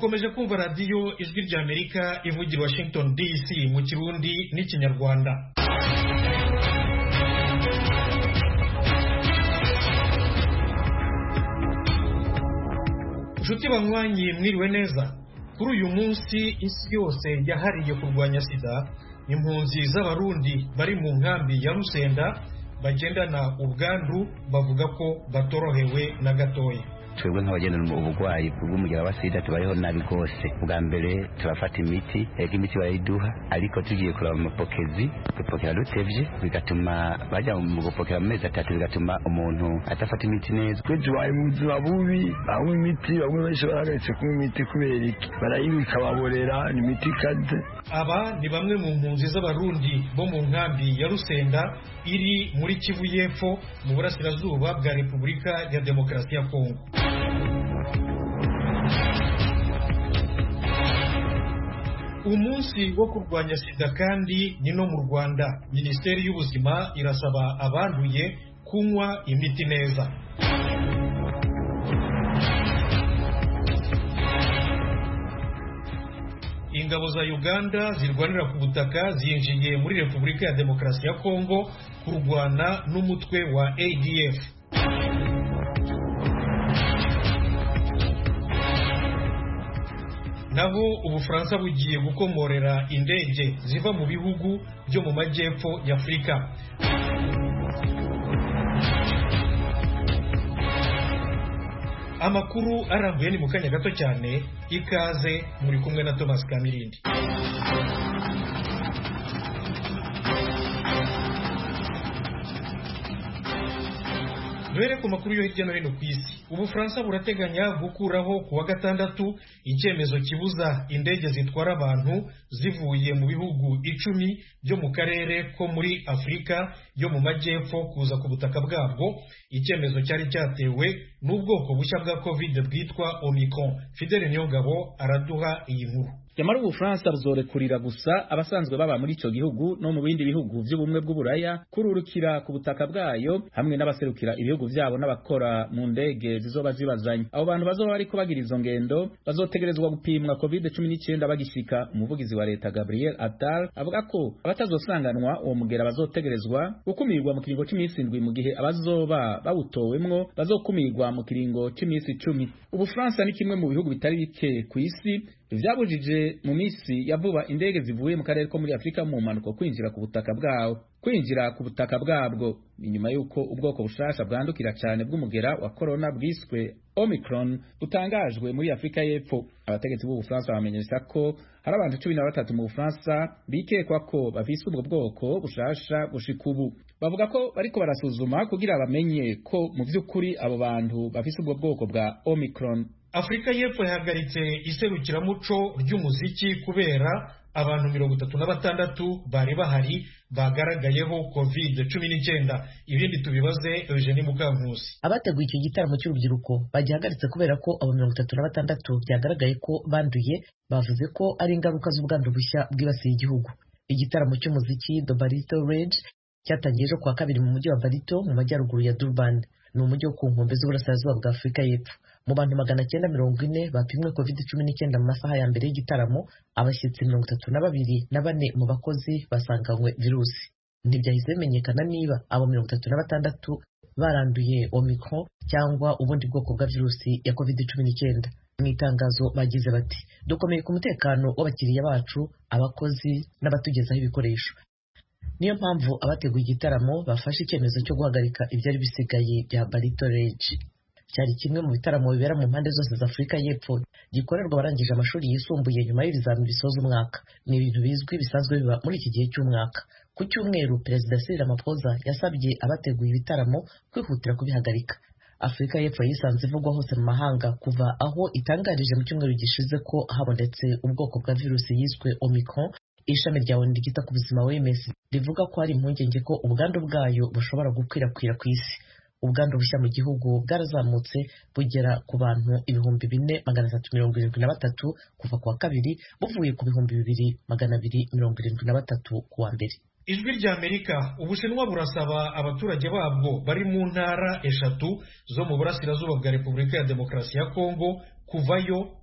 mukomeje kumva radiyo ijwi ry'amerika ivugira washington dc mu kirundi n'ikinyarwanda inshuti banywanyi mwiriwe neza kuri uyu munsi isi yose yahariye kurwanya sida impunzi z'abarundi bari mu nkambi ya rusenda bagendana ubwandu bavuga ko batorohewe na gatoya twebwe nk'abagendana uburwayi bw'umugera wa sida tubayeho nabi rwose bwa mbere turafata imiti ego imiti barayiduha ariko tugiye kureba amapokezi dupokera dutevye bigatuma bajya mu gupokera mu mezi atatu bigatuma umuntu adafata imiti neza twe tubaye mu buzima bubi banywa imiti bamwe benshi barahagaritse kunywa imiti kubera iki barayibika baborera ni imiti ikaze aba ni bamwe mu mpunzi z'abarundi bo mu nkambi ya rusenda iri muri kivu y'epfo mu burasirazuba bwa repubulika ya demokarasi ya kongo umunsi wo kurwanya sida kandi ni no mu rwanda minisiteri y'ubuzima irasaba abanduye kunywa imiti neza ingabo za uganda zirwanira ku butaka zinjiye muri repubulika ya demokarasi ya kongo kurwana n'umutwe wa adf naho ubufaransa bugiye gukomorera indege ziva mu bihugu byo mu majyepfo y'afurika amakuru arambuye ni mu kanya gato cyane ikaze muri kumwe na thomas kamirindi duhere ku makuru yo hirya no hino ku isi ubufaransa burateganya gukuraho ku wa gatandatu icyemezo kibuza indege zitwara abantu zivuye mu bihugu icumi byo mu karere ko muri afurika yo mu majyepfo kuza ku butaka bwabwo icyemezo cyari cyatewe n'ubwoko bushya bwa covid bwitwa omicron fidele nyongabo araduha iyi nkuru nyamara ubufaransa buzorekurira gusa abasanzwe baba muri icyo gihugu no mu bindi bihugu by'ubumwe bw'uburaya kururukira ku butaka bwayo hamwe n'abaserukira ibihugu byabo n'abakora mu ndege zizoba zibazanye abo bantu bazoba bariko bagira izo ngendo bazotegerezwa gupimwa covid cumi n'icyenda bagishika umuvugizi wa leta gabriel attal avuga ko abatazosanganwa uwo mugera bazotegerezwa gukumirwa mu kiringo cy'iminsi indwi mu gihe abazoba bawutowemwo bazokumirwa mu kiringo cy'iminsi icumi ubufaransa ni kimwe mu bihugu bitari bike ku isi vyabujije mu misi ya vuba indege zivuye mu karere ko muri Afrika mu mpanuka kwinjira ku butaka bwawo kwinjira ku butaka bwabwo inyuma y'uko ubwoko bushasha bwandukira cyane bw'umugera wa corona bwiswe Omicron butangajwe muri Afrika y'Epfo abategetsi b'Ubufaransa bamenyesha ko hari abantu cumi na batatu mu Bufaransa bikekwa ko bafise ubwo bwoko bushasha gushika ubu bavuga ko bariko barasuzuma kugira bamenye ko mu vy'ukuri abo bantu bafise ubwo bwoko bwa Omicron afurika y'epfo yahagaritse iserukiramuco ry'umuziki kubera abantu mirongo itatu na batandatu bari bahari bagaragayeho covid cumi n'icyenda ibindi tubibaze eugenie mukankusi abateguye icyo gitaramo cy'urubyiruko bagihagaritse kubera ko abo mirongo itatu na batandatu byagaragaye ko banduye bavuze ko ari ingaruka z'ubwandu bushya bwibasiye igihugu igitaramo cy'umuziki the barito rage cyatangiye ejo kuwa kabiri mu mujyi wa barito mu majyaruguru ya durban ni umujyi wo ku nkombe z'uburasirazuba bwa afurika y'epfo mu bantu magana cyenda mirongo ine bapimwe covid cumi n'icyenda mu masaha ya mbere y'igitaramo abashyitsi mirongo itatu na babiri na bane mu bakozi basanganywe virusi ntibyahise bimenyekana niba abo mirongo itatu na batandatu baranduye omicron cyangwa ubundi bwoko bwa virusi ya covid cumi n'icyenda mu itangazo bagize bati dukomeye ku mutekano w'abakiriya bacu abakozi n'abatugezaho ibikoresho niyo mpamvu abateguye igitaramo bafashe icyemezo cyo guhagarika ibyari bisigaye bya barito rege cyari kimwe mu bitaramo bibera mu mpande zose za afurika y'epfo gikorerwa abarangije amashuri yisumbuye nyuma y'ibizamini bisoza umwaka ni ibintu bizwi bisanzwe biba muri iki gihe cy'umwaka ku cyumweru perezida Cyril Ramaphosa yasabye abateguye ibitaramo kwihutira kubihagarika afurika y'epfo yisanze ivugwa hose mu mahanga kuva aho itangarije mu cyumweru gishize ko habonetse ubwoko bwa virusi yiswe omicron ishami rya ONU ryita ku buzima OMS rivuga ko hari impungenge ko ubwandu bwayo bushobora gukwirakwira ku isi ubwandu bushya mu gihugu bwarazamutse bugera ku bantu ibihumbi bine magana atatu mirongo irindwi na batatu kuva ku wa kabiri buvuye ku bihumbi bibiri magana abiri mirongo irindwi na batatu ku wa mbere ijwi rya amerika ubushinwa burasaba abaturage babwo bari mu ntara eshatu zo mu burasirazuba bwa repubulika ya demokarasi ya kongo kuvayo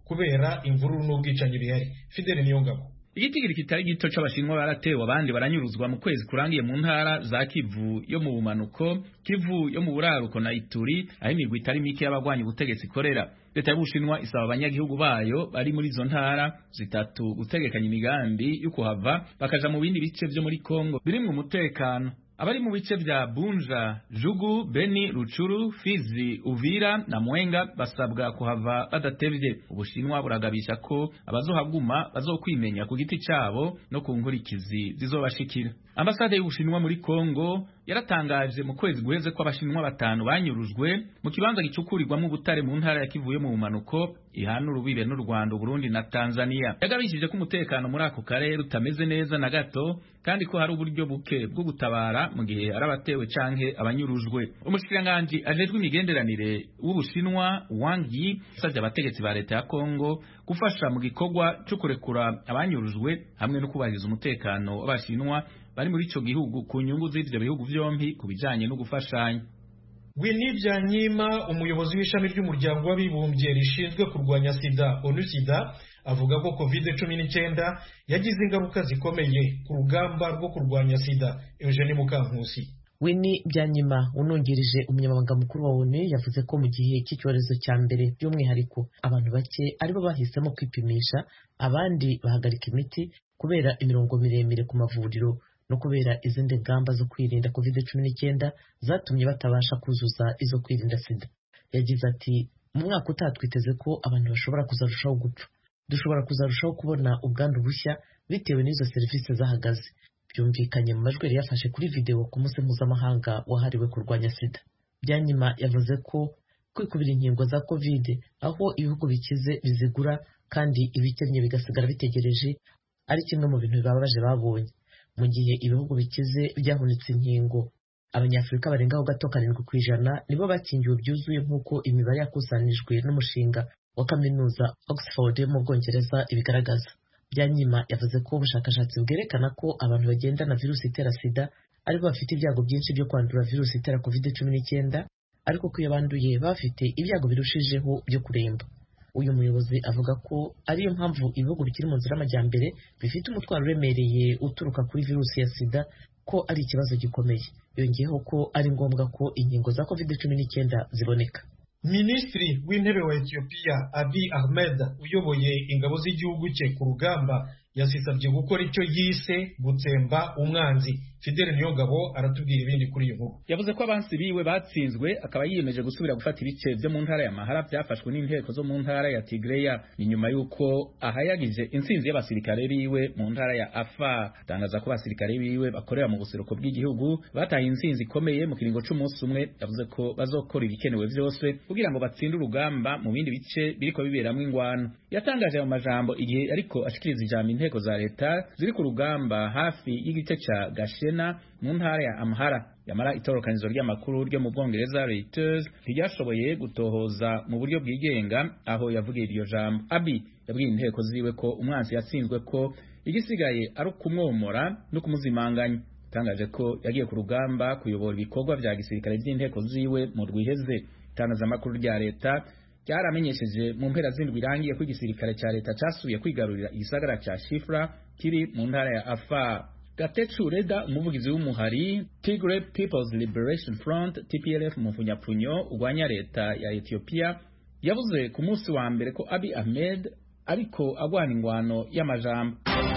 kubera imvururu n'ubwicanyi bihari fideli niyongabo igitigiri kitari gito c'abashinwa baratewe abandi baranyuruzwa mu kwezi kurangiye mu ntara za kivu yo mu bumanuko kivu yo mu buraruko na ituri aho imigwi itari mike y'abagwanya ubutegetsi ikorera leta y'ubushinwa isaba abanyagihugu bayo bari muri izo ntara zitatu gutegekanya imigambi yo kuhava bakaja mu bindi bice vyo muri kongo birimwo umutekano abari mu bice vya Bunja, Jugu, Beni, Ruchuru, Fizi, Uvira na Mwenga basabwa kuhava badatevye. Ubushinwa buragabisha ko abazohaguma bazokwimenya ku giti cabo no ku nkurikizi zizobashikira. Ambasade y'Ubushinwa muri Kongo yaratangaje mu kwezi guheze ko abashinwa batanu banyurujwe mu kibanza gicukurirwamo ubutare mu ntara ya Kivu yo mu bumanuko ihana urubibe n'u Rwanda, Burundi na Tanzania. Yagabishije ko umutekano muri ako karere utameze neza na gato kandi ko hari uburyo buke bwo gutabara mu gihe ari abatewe canke abanyurujwe. Umushikiranganji ajejwe imigenderanire w'Ubushinwa Wang Yi yasavye abategetsi ba leta ya Kongo gufasha mu gikorwa cyo kurekura abanyurujwe hamwe no kubahiriza umutekano w'Abashinwa bari muri ico gihugu ku nyungu z'ivyo bihugu vyompi ku bijanye no gufashanya. Winnie Byanyima umuyobozi w'ishami ry'umuryango w'abibumbye rishinzwe kurwanya sida onu sida avuga ko covid cumi n'icyenda yagize ingaruka zikomeye ku rugamba rwo kurwanya sida Eugene Mukankusi Winnie Byanyima unungirije umunyamabanga mukuru wa ONU yavuze ko mu gihe cy'icyorezo cya mbere by'umwihariko abantu bake aribo bahisemo kwipimisha abandi bahagarika imiti kubera imirongo miremire ku mavuriro no kubera izindi ngamba zo kwirinda covid cumi n'icyenda zatumye batabasha kuzuza izo kwirinda sida yagize ati mu mwaka utaha twiteze ko abantu bashobora kuzarushaho gupfa dushobora kuzarushaho kubona ubwandu bushya bitewe n'izo serivisi zahagaze byumvikanye mu majwi yari yafashe kuri videwo ku munsi mpuzamahanga wahariwe kurwanya sida byanyuma yavuze ko kwikubira inkingo za covid aho ibihugu bikize bizigura kandi ibikennye bigasigara bitegereje ari kimwe mu bintu bibabaje babonye mu gihe ibihugu bikize byahunitse inkingo abanyafurika barengaho gato karindwi ku ijana nibo bakingiwe byuzuye nk'uko imibare yakusanijwe n'umushinga wa kaminuza Oxford yo mu Bwongereza ibigaragaza byanyima yavuze ko ubushakashatsi bwerekana ko abantu bagendana virusi itera sida aribo bafite ibyago byinshi byo kwandura virusi itera covid cumi n'icyenda ariko ko iyo banduye bafite ibyago birushijeho byo kuremba uyu muyobozi avuga ko ariyo mpamvu ibihugu bikiri mu nzira y'amajyambere bifite umutwaro uremereye uturuka kuri virusi ya sida ko ari ikibazo gikomeye yongeyeho ko ari ngombwa ko inkingo za covid cumi n'icyenda ziboneka minisitiri w'intebe wa etiyopiya abi ahmed uyoboye ingabo z'igihugu cye ku rugamba yasisabye gukora icyo yise gutsemba umwanzi fidele niyongabo aratubwira ibindi kuri iyi nkuru yavuze ko abansi biwe batsinzwe akaba yiyemeje gusubira gufata ibice byo mu ntara ya mahara byafashwe n'inteko zo mu ntara ya tigreya ni nyuma y'uko ahayagije intsinzi y'abasirikare biwe mu ntara ya afa atangaza ko abasirikare biwe bakorera mu buseruko bw'igihugu bataye intsinzi ikomeye mu kiringo c'umunsi umwe yavuze ko bazokora ibikenewe vyose kugira ngo batsinde urugamba mu bindi bice biriko biberamwo ingwano yatangaje ayo majambo igihe ariko ashikiriza ijambo inteko za leta ziri ku rugamba hafi y'igice ca gashena mu ntara ya amhara yamara itorokanizo ry'amakuru ryo mu bwongereza Reuters ntiryashoboye gutohoza mu buryo bwigenga aho yavugiye iryo jambo abi yabwiye inteko ziwe ko umwanzi yatsinzwe ko igisigaye ari ukumwomora no kumuzimanganya yatangaje ko yagiye ku rugamba kuyobora ibikorwa vya gisirikare vy'inteko ziwe mu rwiheze itangazamakuru rya leta ryaramenyesheje mu mpera z'indwi irangiye ko igisirikare cya leta casubiye kwigarurira igisagara ca shifra kiri mu ntara ya afar gatecu reda umuvugizi w'umuhari tigre peoples liberation front tplf mu mfunyapfunyo urwanya leta ya ethiopia yavuze ku munsi wa mbere ko abi ahmed ariko agwana ingwano y'amajambo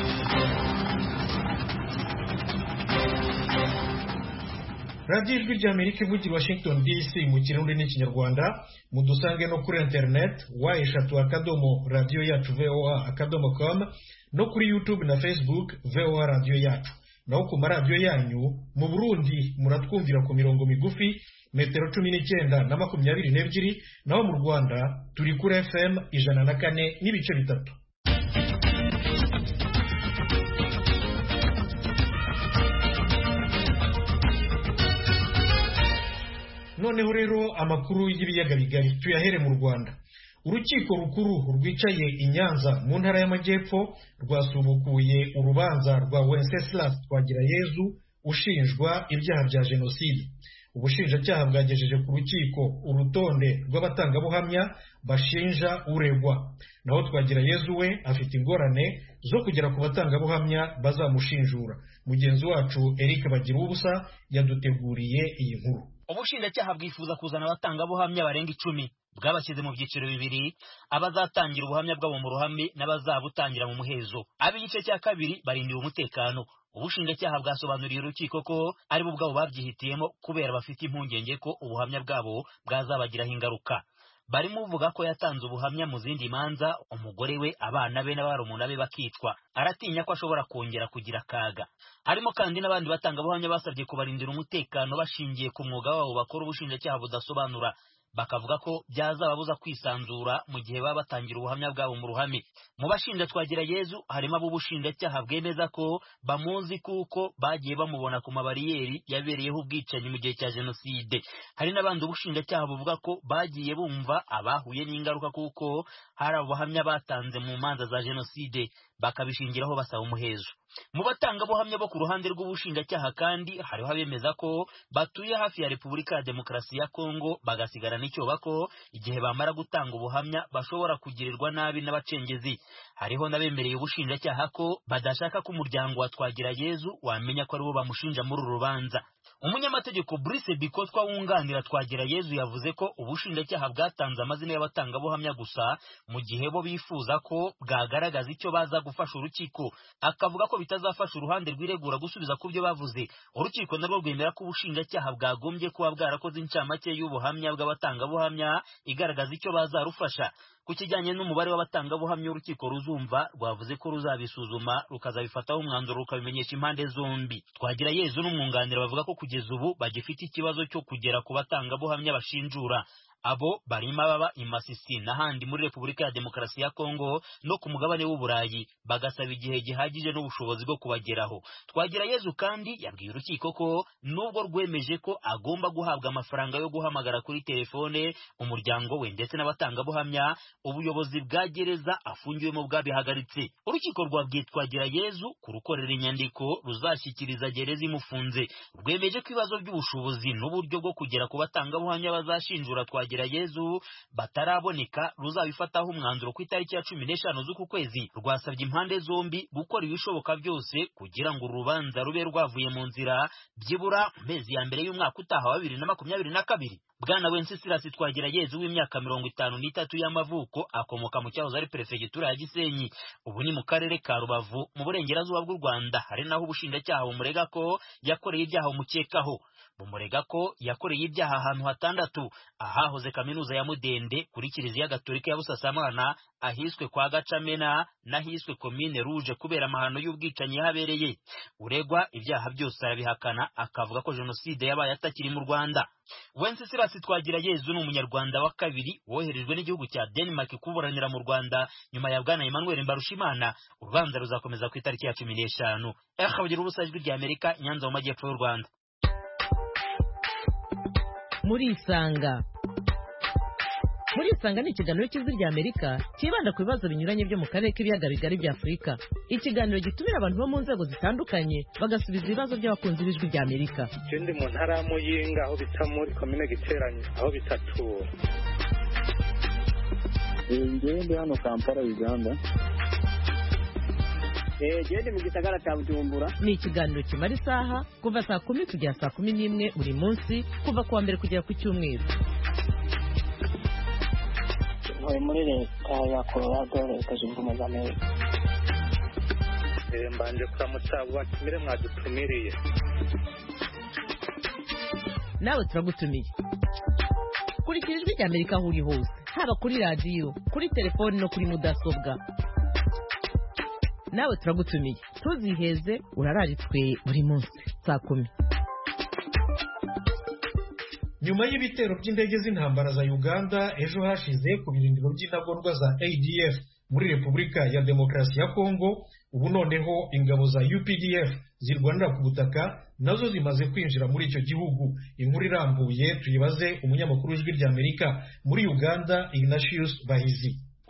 radiyo ijwi ry'amerika ivugira washington dc mu kirundi n'ikinyarwanda mudusange no kuri internet wa eshatu akadomo radiyo yacu voa akadomo com no kuri youtube na facebook voa radiyo yacu naho ku maradiyo yanyu mu burundi muratwumvira ku mirongo migufi metero cumi n'icyenda na makumyabiri n'ebyiri naho mu rwanda turi kuri fm ijana na kane n'ibice bitatu noneho rero amakuru y'ibiyaga bigari tuyahere mu rwanda urukiko rukuru rwicaye i nyanza mu ntara y'amajyepfo rwasubukuye urubanza rwa wenceslas twagirayezu ushinjwa ibyaha bya jenoside ubushinjacyaha bwagejeje ku rukiko urutonde rw'abatangabuhamya bashinja uregwa naho twagira yezu we afite ingorane zo kugera ku batangabuhamya bazamushinjura mugenzi wacu eric bagira ubusa yaduteguriye iyi nkuru ubushinjacyaha bwifuza kuzana abatangabuhamya barenga icumi bwabashyize mu byiciro bibiri abazatangira ubuhamya bwabo mu ruhame n'abazabutangira mu muhezo ab'igice cya kabiri barindiwe umutekano ubushinjacyaha bwasobanuriye urukiko ko ari bo ubwabo babyihitiyemo kubera bafite impungenge ko ubuhamya bwabo bwazabagiraho ingaruka barimo uvuga ko yatanze ubuhamya mu zindi manza umugore we abana be n'abarumuna be bakicwa aratinya ko ashobora kongera kugira akaga harimo kandi n'abandi batangabuhamya basabye kubarindira umutekano bashingiye ku mwuga wabo bakora ubushinjacyaha budasobanura bakavuga ko byazababuza kwisanzura mu gihe baba batangira ubuhamya bwabo mu ruhame mu bashinja twagira yezu harimo ab'ubushinjacyaha bwemeza ko bamuzi kuko bagiye bamubona ku mabariyeri yabereyeho ubwicanyi mu gihe cya jenoside hari n'abandi ubushinjacyaha buvuga ko bagiye bumva abahuye n'ingaruka kuko hari abahamya batanze mu manza za jenoside bakabishingiraho basaba umuhezo mu batangabuhamya bo ku ruhande rw'ubushinjacyaha kandi hariho abemeza ko batuye hafi ya repubulika ya demokarasi ya kongo bagasigarana icyoba ko igihe bamara gutanga ubuhamya bashobora kugirirwa nabi n'abacengezi hariho n'abemereye ubushinjacyaha ko badashaka ko umuryango wa twagira yezu wamenya ko aribo bamushinja muri uru rubanza umunyamategeko Brice Bikotwa wunganira twagira yezu yavuze ko ubushinjacyaha bwatanze amazina y'abatangabuhamya gusa mu gihe bo bifuza ko bwagaragaza icyo baza gufasha urukiko akavuga ko bitazafasha uruhande rwiregura gusubiza ku byo bavuze urukiko narwo rwemera ko ubushinjacyaha bwagombye kuba bwarakoze incamake y'ubuhamya bw'abatangabuhamya igaragaza icyo bazarufasha ku kijyanye n'umubare w'abatangabuhamya urukiko ruzumva rwavuze ko ruzabisuzuma rukazabifataho umwanzuro rukabimenyesha impande zombi twagira yezu n'umwunganira bavuga ko kugeza ubu bagifite ikibazo cyo kugera ku batangabuhamya bashinjura abo barimo ababa i Masisi n'ahandi muri Repubulika ya Demokarasi ya Kongo no ku mugabane w'Uburayi bagasaba igihe gihagije n'ubushobozi bwo kubageraho twagira Yezu kandi yabwiye urukiko ko nubwo rwemeje ko agomba guhabwa amafaranga yo guhamagara kuri telefone umuryango we ndetse n'abatangabuhamya ubuyobozi bwa gereza afungiwemo bwabihagaritse urukiko rwabwiye twagira Yezu kurukorera inyandiko ruzashyikiriza gereza imufunze rwemeje ko ibibazo by'ubushobozi n'uburyo bwo kugera ku batangabuhamya bazashinjura twagira Yezu bataraboneka ruzabifataho umwanzuro ku itariki ya cumi n'eshanu z'uku kwezi rwasabye impande zombi gukora ibishoboka byose kugira ngo urubanza rube rwavuye mu nzira byibura mu mezi ya mbere y'umwaka utaha wa bibiri na makumyabiri na kabiri bwana wenceslas twagira yezu w'imyaka mirongo itanu n'itatu y'amavuko akomoka mu cyahoze ari perefegitura ya gisenyi ubu ni mu karere ka rubavu mu burengerazuba bw'u rwanda hari naho ubushinjacyaha bumurega ko yakoreye ibyaha bumukekaho bumurega ko yakoreye ibyaha ahantu hatandatu ahahoze kaminuza ya mudende kuri kiliziya gatolika ya busasamana ahiswe kwa gacamena n'ahiswe komine ruje kubera amahano y'ubwicanyi yahabereye uregwa ibyaha byose arabihakana akavuga ko jenoside yabaye atakiri mu rwanda wenceslas twagira yezu ni umunyarwanda wa kabiri woherejwe n'igihugu cya denmark kuburanira mu rwanda nyuma ya bwana emmanuel mbarushimana urubanza ruzakomeza ku itariki ya cumi n'eshanu akabugira ubusa ijwi rya amerika nyanza mu majyepfo y'u rwanda murisanga murisanga ni ikiganiro cy'ijwi rya amerika cyibanda ku bibazo binyuranye byo mu karere k'ibiyaga bigari bya afurika ikiganiro gitumira abantu bo mu nzego zitandukanye bagasubiza ibibazo by'abakunzi b'ijwi rya amerika ikindi mu ntara ya muyinga aho bita muri komine giteranye aho bita tura ngewe ndi hano kampala uganda gende mu gisagara cya bujumbura ni ikiganiro kimara isaha kuva saa kumi kugera saa kumi n'imwe buri munsi kuva ku wa mbere kugera ku cyumweru ntuye muri leta ya colorado leta zunze ubumwe za amerika mbanje kuramutsa abo batumire mwadutumiriye nawe turagutumiye kurikira ijwi rya amerika aho uri hose haba kuri radiyo kuri telefoni no kuri mudasobwa nawe turagutumiye ntuziheze urararitswe buri munsi saa kumi nyuma y'ibitero by'indege z'intambara za uganda ejo hashize ku birindiro by'intagondwa za adf muri repubulika ya demokarasi ya kongo ubu noneho ingabo za updf zirwanira ku butaka nazo zimaze kwinjira muri icyo gihugu inkuru irambuye tuyibaze umunyamakuru w'ijwi ry'amerika muri uganda ignatius bahizi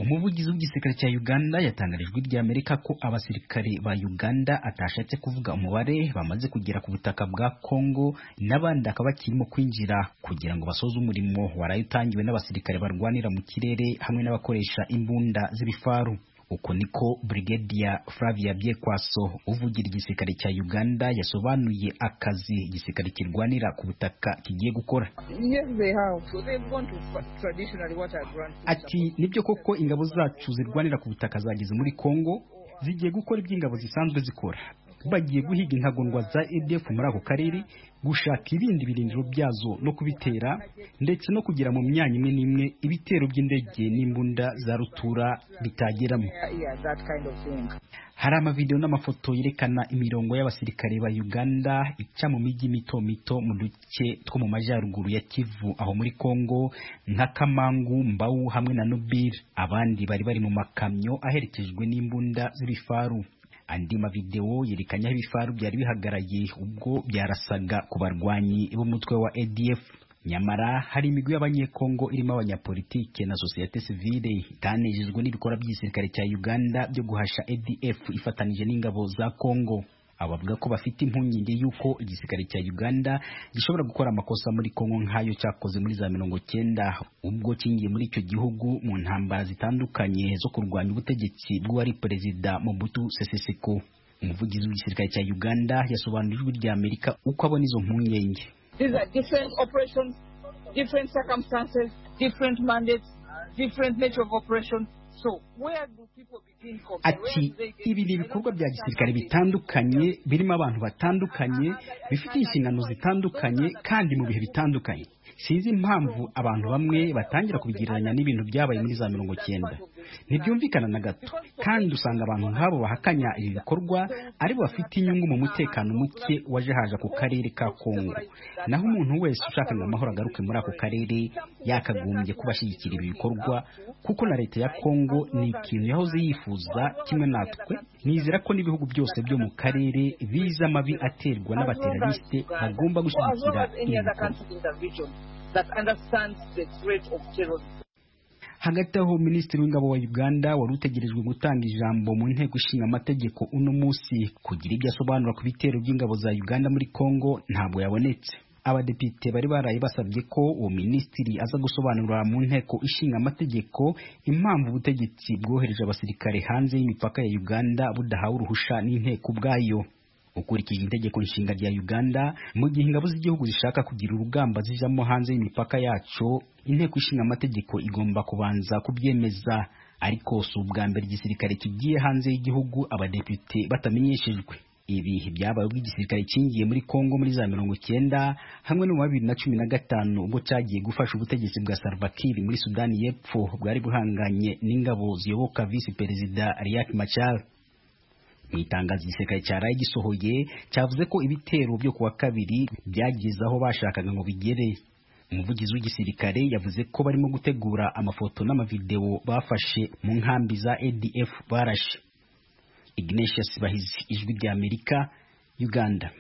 umuvugizi w'igisirikare cya uganda yatangarijwe ry'amerika ko abasirikare ba uganda atashatse kuvuga umubare bamaze kugera ku butaka bwa congo n'abandi akaba bakirimo kwinjira kugira ngo basoze umurimo waraye utangiwe n'abasirikare barwanira mu kirere hamwe n'abakoresha imbunda z'ibifaru uko niko Brigadier Flavia Byekwaso uvugira igisirikare cya Uganda yasobanuye akazi igisirikare kirwanira ku butaka kigiye gukora Yes, they have. So they've gone to traditionally what I've run. ati nibyo koko ingabo zacu zirwanira ku butaka zageze muri Congo zigiye gukora iby'ingabo zisanzwe zikora bagiye guhiga intagondwa za ADF muri ako karere gushaka ibindi birindiro byazo no kubitera ndetse no kugira mu myanya imwe n'imwe ibitero by'indege n'imbunda za rutura bitageramo Yeah, yeah, that kind of thing. hari amavideo n'amafoto yerekana imirongo y'abasirikare ba Uganda ica mu mijyi mito mito mu duce two mu majyaruguru ya Kivu aho muri Congo nka Kamangu, Mbau hamwe na Nobile abandi bari bari mu makamyo aherekejwe n'imbunda z'ibifaru andi mavideo yerekanye aho ibifaru byari bihagaraye ubwo byarasaga ku barwanyi b'umutwe wa ADF nyamara hari imigwi y'abanyekongo irimo abanyapolitike na sosiyete sivile itanejejwe n'ibikorwa by'igisirikare cya Uganda byo guhasha ADF ifatanije n'ingabo za Kongo abavuga ko bafite impungenge y'uko igisirikare cya Uganda gishobora gukora amakosa muri Kongo nk'ayo cyakoze muri za mirongo cyenda ubwo kingiye muri icyo gihugu mu ntambara zitandukanye zo kurwanya ubutegetsi bw'uwari perezida Mobutu Sese Seko umuvugizi w'igisirikare cya Uganda yasobanuriye ijwi rya Amerika uko abona izo mpungenge These are different operations, different circumstances, different mandates, different nature of operations. So where do people begin from? ati ibi ni ibikorwa bya gisirikare bitandukanye birimo abantu batandukanye bifite inshingano zitandukanye kandi mu bihe bitandukanye sinzi impamvu abantu bamwe batangira kubigereranya n'ibintu byabaye muri za mirongo cyenda ntibyumvikana na gato kandi usanga abantu nk'abo bahakanya ibi bikorwa ari bo bafite inyungu mu mutekano muke waje haje ku karere ka kongo naho umuntu wese ushaka ngo amahoro agaruke muri ako karere yakagombye kuba ashyigikira ibi bikorwa kuko na leta ya kongo ni ikintu yahoze yifuza kimwe natwe nizera ko n'ibihugu byose byo mu karere biza amabi aterwa n'abateralisite bagomba gushyigikira ibi bikorwa that understands the threat of terrorism. hagati aho minisitiri w'ingabo wa uganda wari utegerejwe gutanga ijambo mu nteko ishinga amategeko uno munsi kugira ibyo asobanura ku bitero by'ingabo za uganda muri congo ntabwo yabonetse abadepite bari baraye basabye ko uwo minisitiri aza gusobanurira mu nteko ishinga amategeko impamvu ubutegetsi bwohereje abasirikare hanze y'imipaka ya uganda budahawe uruhusha n'inteko ubwayo ukurikije itegeko nshinga rya Uganda mu gihe ingabo z'igihugu zishaka kugira urugamba zijamo hanze y'imipaka yacu inteko ishinga amategeko igomba kubanza kubyemeza ariko si ubwa mbere igisirikare kigiye hanze y'igihugu abadepite batamenyeshejwe ibi byabaye ubwo igisirikare kingiye muri Kongo muri za mirongo cyenda hamwe no mu bibiri na cumi na gatanu ubwo cyagiye gufasha ubutegetsi bwa Salva Kiir muri Sudani y'Epfo bwari buhanganye n'ingabo ziyoboka visi perezida Riek Machar mu itangazo igisirikare cyaraye gisohoye cyavuze ko ibitero byo kuwa kabiri byageze aho bashakaga ngo bigere umuvugizi w'igisirikare yavuze ko barimo gutegura amafoto n'amavideo bafashe mu nkambi za ADF barashe Ignatius Bahizi ijwi rya Amerika Uganda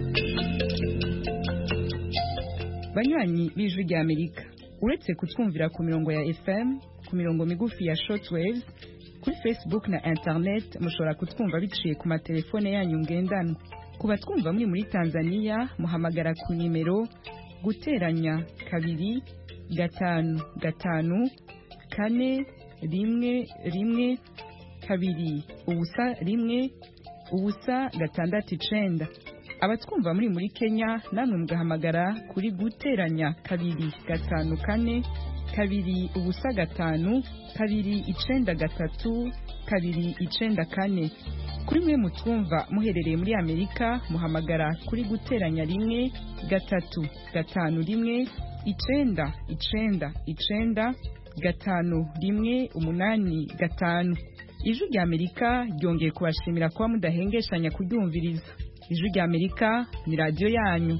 banywanyi b'ijwi rya Amerika uretse kutwumvira ku mirongo ya FM ku mirongo migufi ya shortwaves kuri facebook na internet mushobora kutwumva biciye ku matelefone yanyu ngendanwa ku batwumva muri muri tanzania muhamagara ku nimero guteranya kabiri gatanu gatanu kane rimwe rimwe kabiri ubusa rimwe ubusa gatandatu icenda abatwumva muri muri kenya namwe mugahamagara kuri guteranya kabiri gatanu kane kabiri ubusa gatanu kabiri icenda gatatu kabiri icenda kane kuri mwe mutwumva muherereye muri amerika muhamagara kuri guteranya rimwe gatatu gatanu rimwe icenda icenda icenda gatanu rimwe umunani gatanu ijwi rya amerika ryongeye kubashimira kuba mudahengeshanya kuryumviriza ijwi rya amerika ni radiyo yanyu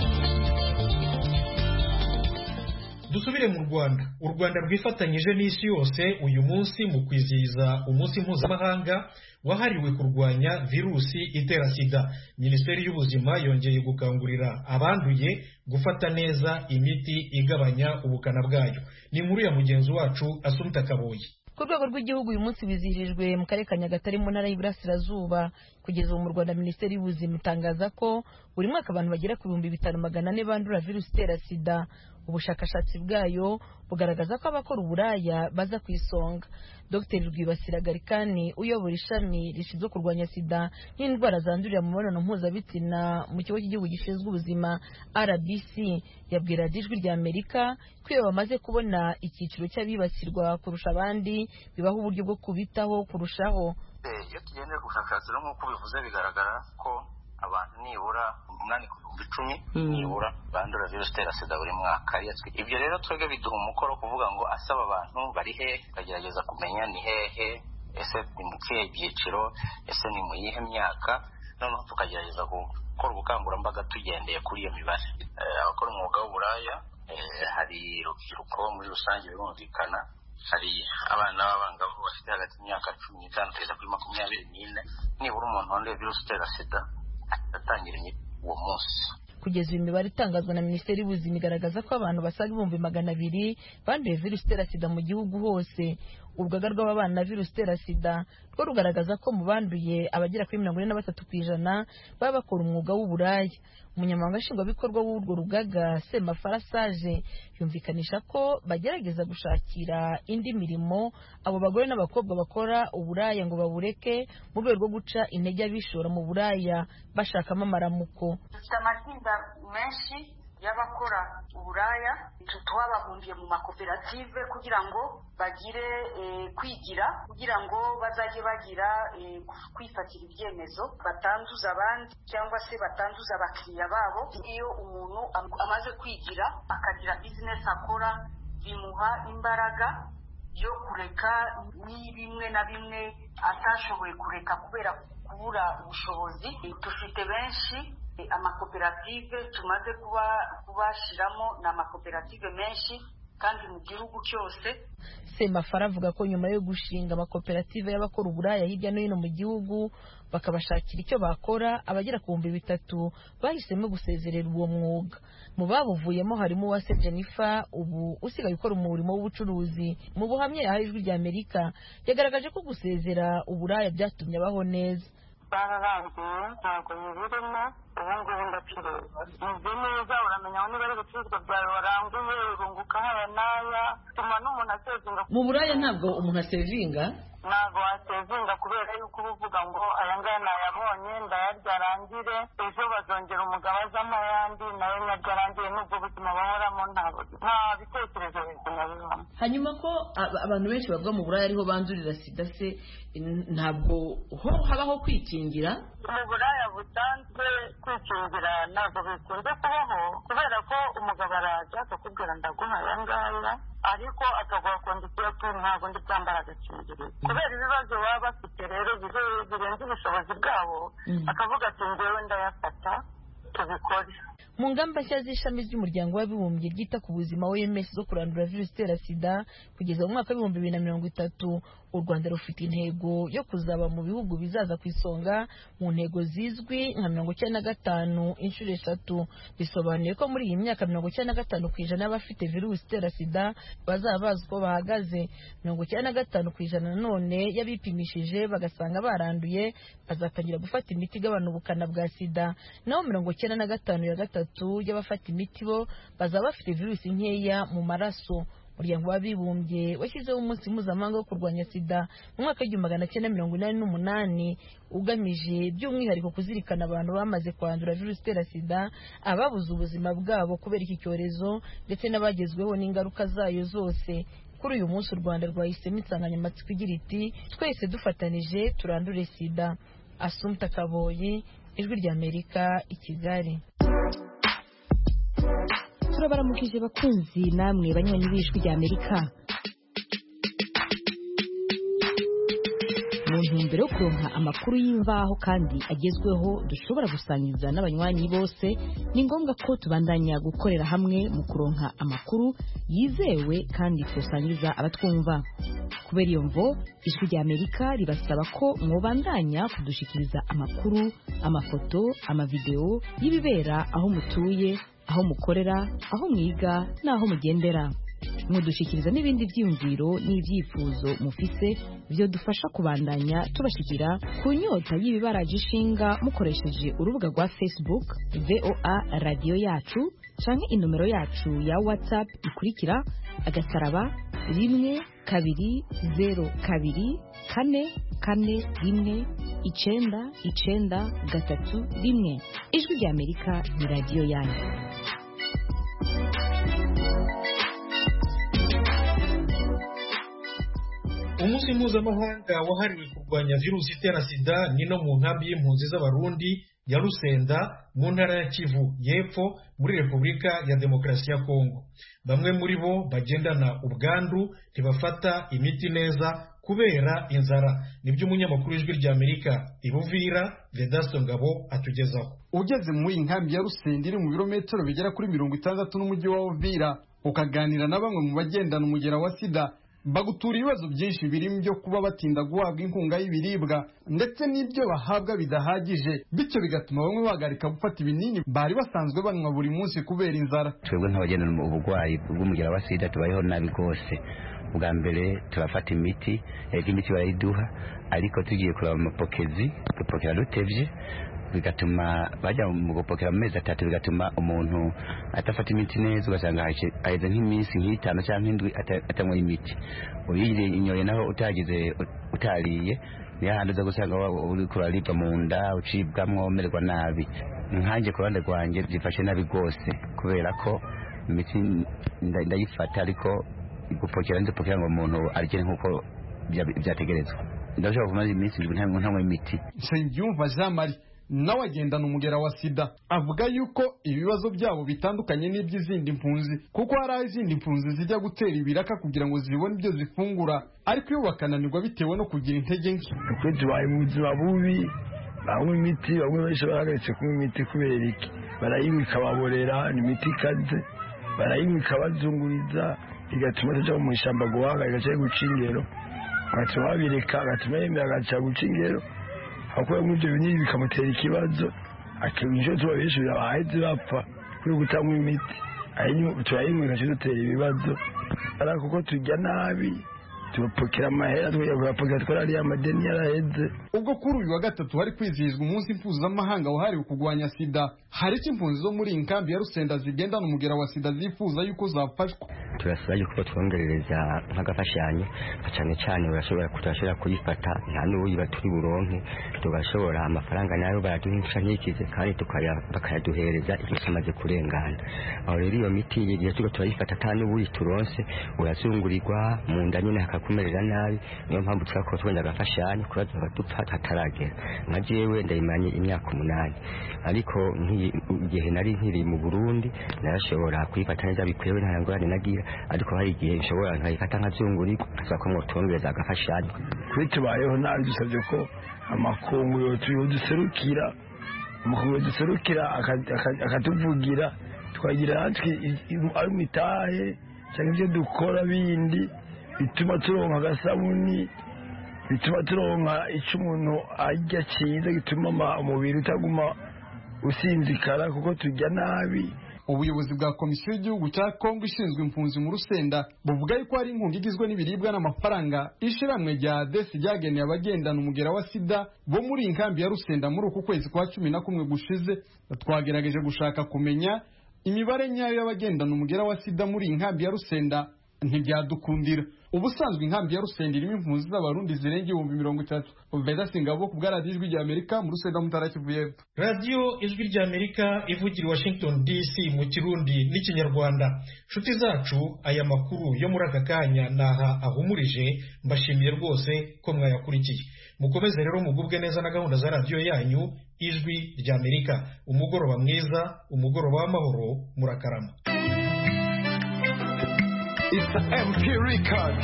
dusubire mu rwanda u rwanda rwifatanyije n'isi yose uyu munsi mu kwizihiza umunsi mpuzamahanga wahariwe kurwanya virusi itera sida minisiteri y'ubuzima yongeye gukangurira abanduye gufata neza imiti igabanya ubukana bwayo ni inkuru ya mugenzi wacu asumta kaboyi ku rwego rw'igihugu uyu munsi wizihirijwe mu karere ka nyagatare mu ntara y'iburasirazuba kugeza ubu mu rwanda minisiteri y'ubuzima itangaza ko buri mwaka abantu bagera ku bihumbi bitanu magana ane bandura virusi itera sida ubushakashatsi bwayo bugaragaza ko abakora uburaya baza ku isonga dr rwibasira garikani uyobora ishami rishinzwe kurwanya sida n'indwara zandurira mu mibonano mpuzabitsina mu kigo cy'igihugu gishinzwe ubuzima rbc yabwira ijwi rya amerika ko iyo bamaze kubona icyiciro cy'abibasirwa kurusha abandi bibaha uburyo bwo kubitaho kurushaho iyo tugendeye ku bushakashatsi rero nk'uko bivuze bigaragara ko abantu nibura umunani ku bihumbi icumi nibura bandura virusi itera sida buri mwaka ibyo rero twebwe biduha umukoro kuvuga ngo asaba abantu bari he tukagerageza kumenya ni hehe ese ni mu kihe byiciro ese ni mu yihe myaka noneho tukagerageza gukora ubukangurambaga tugendeye kuri iyo mibare abakora umwuga w'uburaya hari urubyiruko muri rusange birumvikana hari abana b'abangavu bafite hagati y'imyaka cumi n'itanu kugeza kuri makumyabiri n'ine nibura umuntu wanduye virusi itera sida atangira imiti uwo munsi kugeza uyu mibare itangazwa na minisiteri y'ubuzima igaragaza ko abantu basaga ibihumbi magana abiri banduye virusi itera sida mu gihugu hose urugaga rw'ababana na virusi itera sida rwo rugaragaza ko mu banduye abagera kuri mirongo ine na batatu ku ijana baba bakora umwuga w'uburaya umunyamabanga nshingwabikorwa w'urwo rugaga semafara sage yumvikanisha ko bagerageza gushakira indi mirimo abo bagore n'abakobwa bakora uburaya ngo babureke mu rwego rwo guca intege abishora mu buraya bashakamo amaramuko dufite amatsinda menshi y'abakora uburaya twababumbiye mu makoperative kugira ngo bagire kwigira kugira ngo bazajye bagira kwifatira ibyemezo batanduza abandi cyangwa se batanduza abakiriya babo iyo umuntu amaze kwigira akagira bizinesi akora bimuha imbaraga yo kureka ni bimwe na bimwe atashoboye kureka kubera kubura ubushobozi dufite benshi amakoperative tumaze kuba kubashiramo ni amakoperative menshi kandi mu gihugu cyose semafara avuga ko nyuma yo gushinga amakoperative y'abakora uburaya hirya no hino mu gihugu bakabashakira icyo bakora abagera ku bihumbi bitatu bahisemo gusezerera uwo mwuga mu babuvuyemo harimo uwase jennifer ubu usigaye ukora umurimo w'ubucuruzi mu buhamya yahaye ijwi rya amerika yagaragaje ko gusezera uburaya byatumye abaho neza bararangiye ntabwo bibirimo ubu ngubu ndacuruza meze neza uramenya aho niba ari ibicuruzwa byawe waranguye urunguka haya n'aya bituma n'umuntu asevinga mu buraya ntabwo umuntu asevinga ntabwo wasevinga kubera yuko uba uvuga ngo aya ngaya nayabonye ndayarya arangire ejo bazongera umugabo azamo ayandi nawe nyaryo arangire n'ubwo buzima bahoramo nta bitekerezo bizima bibamo hanyuma ko abantu benshi bavuga mu buraya ariho bandurira sida se ntabwo ho habaho kwikingira mu buraya busanzwe kwikingira ntabwo bikunze kubaho kubera ko umugabo araza akakubwira ndaguha aya ngaya ariko akaguha kondisiyo ati ntabwo ndi bwambara agakingirizo kubera ibibazo baba bafite rero birenze ubushobozi bwabo akavuga ati ngewe ndayafata tubikore mu ngamba nshya z'ishami ry'umuryango w'abibumbye ryita ku buzima oms zo kurandura virusi itera sida kugeza mu mwaka w'ibihumbi bibiri na mirongo itatu u rwanda rufite intego yo kuzaba mu bihugu bizaza ku isonga mu ntego zizwi nka mirongo icyenda na gatanu inshuro eshatu bisobanuye ko muri iyi myaka mirongo icyenda na gatanu ku ijana y'abafite virusi itera sida bazaba bazi uko bahagaze mirongo icyenda na gatanu ku ijana nanone y'abipimishije bagasanga baranduye bazatangira gufata imiti igabanya ubukana bwa sida naho mirongo icyenda na gatanu ya gatatu y'abafata imiti bo bazaba bafite virusi nkeya mu maraso umuryango w'abibumbye washyizeho umunsi mpuzamahanga wo kurwanya sida mu mwaka w'igihumbi magana cyenda mirongo inani n'umunani ugamije by'umwihariko kuzirikana abantu bamaze kwandura virusi itera sida ababuze ubuzima bwabo kubera iki cyorezo ndetse n'abagezweho n'ingaruka zayo zose kuri uyu munsi u rwanda rwahisemo insanganyamatsiko igira iti twese dufatanije turandure sida asumta kaboyi ijwi ry'amerika i kigali turabaramukije bakunzi namwe banywanyi b'ijwi rya amerika mu ntumbero yo kuronka amakuru y'imvaho kandi agezweho dushobora gusangiza n'abanywanyi bose ni ngombwa ko tubandanya gukorera hamwe mu kuronka amakuru yizewe kandi tusangiza abatwumva kubera iyo mvo ijwi rya amerika ribasaba ko mwobandanya kudushikiriza amakuru amafoto amavidewo y'ibibera aho mutuye aho mukorera aho mwiga n'aho mugendera mudushyikiriza n'ibindi byiyumviro n'ibyifuzo mufise byo dufasha kubandanya tubashyikira ku nyota y'ibibaraje ishinga mukoresheje urubuga rwa facebook voa radiyo yacu canke inomero yacu ya whatsapp ikurikira agasaraba rimwe kabiri zero kabiri kane kane rimwe icenda icenda gatatu rimwe ijwi rya amerika ni radiyo yanyu umunsi mpuzamahanga wahariwe kurwanya virusi itera sida ni no mu nkambi y'impunzi z'abarundi ya rusenda mu ntara ya kivu y'epfo muri repubulika ya demokarasi ya kongo bamwe muri bo bagendana ubwandu ntibafata imiti neza kubera inzara nibyo umunyamakuru w'ijwi rya amerika ibuvira vedasto ngabo atugezaho ugeze muri iyi nkambi ya rusenda iri mu birometero bigera kuri mirongo itandatu n'umujyi wa uvira ukaganira na bamwe mu bagendana umugera wa sida bagutura ibibazo byinshi birimo byo kuba batinda guhabwa inkunga y'ibiribwa ndetse n'ibyo bahabwa bidahagije bityo bigatuma bamwe bahagarika gufata ibinini bari basanzwe banywa buri munsi kubera inzara twebwe nk'abagendana uburwayi bw'umugera wa sida tubayeho nabi rwose bwa mbere turafata imiti yego imiti barayiduha ariko tugiye kureba amapokezi dupokera dutevye bigatuma bajya mu gupokera mu mezi atatu bigatuma umuntu atafata imiti neza ugasanga haheze nk'iminsi nk'itanu cyangwa indwi atanywa imiti uyinyoye naho utagize utariye niyo handi uza gusanga uri kuraribwa mu nda ucibwamwo umererwa nabi nkanjye ku ruhande rwanjye byifashe nabi rwose kubera ko imiti ndayifata ariko gupokera ndipokera ngo umuntu arye nk'uko byategerezwa ndashobora kumara iminsi indwi ntanywa imiti nsengiyumva jean marie nawe agendana umugera wa sida avuga yuko ibibazo byabo bitandukanye n'iby'izindi mpunzi kuko hari aho izindi mpunzi zijya gutera ibiraka kugira ngo zibone ibyo zifungura ariko iyo bakananirwa bitewe no kugira intege nke ukuri tubaye mu buzima bubi banywa imiti bamwe benshi barahagaritse kunywa imiti kubera iki barayinywa ikababorera ni imiti ikaze barayinywa ikabazunguriza bigatuma tujya mu ishyamba guhaga igaca guca ingero agatuma babireka agatuma yemera agaca guca ingero akuye muri ibyo binini bikamutera ikibazo inshuro tuba benshi bahetse bapfa kuri gutanywa imiti turayinywa igaca dutera ibibazo ariko kuko turya nabi tugapokera amahera tugapokera twarariye amadeni yaraheze ubwo kuri uyu wa gatatu hari kwizihizwa umunsi mpuzamahanga wahariwe kurwanya sida hari icyo impunzi zo muri iyi nkambi ya rusenda zigendana umugera wa sida zifuza yuko zafashwa turasaba yuko twongerereza nk'agafashanyo cyane cyane urashobora turashobora kuyifata nta n'uwiba turi buronke tugashobora amafaranga nayo baraduha imfashanyikize kandi bakayaduhereza igihe kimaze kurengana aho rero iyo miti igihe tuba turayifata ata n'ubuyi turonse urazungurirwa mu nda nyine hakakumerera nabi niyo mpamvu twakora twenda agafashanyo kubaza abadupfa hataragera nka jewe ndayimaranye imyaka umunani ariko igihe nari nkiri mu burundi narashobora kuyifata neza bikwewe nta ngorane nagira ariko hari igihe nshobora nkayifata nkazungurirwa nkasaba ko mwotwongereza agafashanyo kuri tubayeho nabi dusabye ko amakungu yoduserukira amakungu yoduserukira akatuvugira twagira natwe ari imitahe cyangwa ibyo dukora bindi bituma turonka agasabuni bituma turonka icyo umuntu arya cyiza gituma umubiri utaguma usinzikara kuko turya nabi ubuyobozi bwa komisiyo y'igihugu cya kongo ishinzwe impunzi mu rusenda buvuga yuko hari inkunga igizwe n'ibiribwa n'amafaranga ishiramwe rya desi ryageneye abagendana umugera wa sida bo muri iyi nkambi ya rusenda muri uku kwezi kwa cumi na kumwe gushize twagerageje gushaka kumenya imibare nyayo y'abagendana umugera wa sida muri iyi nkambi ya rusenda ntibyadukundira ubusanzwe inkambi ya rusenda irimo impunzi z'abarundi zirenga ibihumbi mirongo itatu beza singabo ku bwa radiyo ijwi rya amerika mu rusenda mutara kivu y'epfo radiyo ijwi rya amerika ivugira i washington dc mu kirundi n'ikinyarwanda nshuti zacu aya makuru yo muri aka kanya naha ahumurije mbashimiye rwose ko mwayakurikiye mukomeze rero mugubwe neza na gahunda za radiyo yanyu ijwi rya amerika umugoroba mwiza umugoroba w'amahoro murakarama It's the MP record.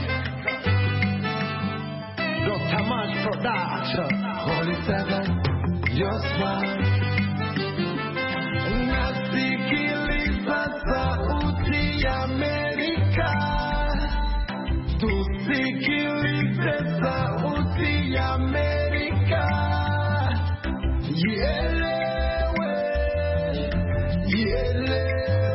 Dr. March Production. Holy Seven, your smile. Nasikiliza sauti ya Amerika. Tusikilize sauti ya Amerika. Ielewe, ielewe.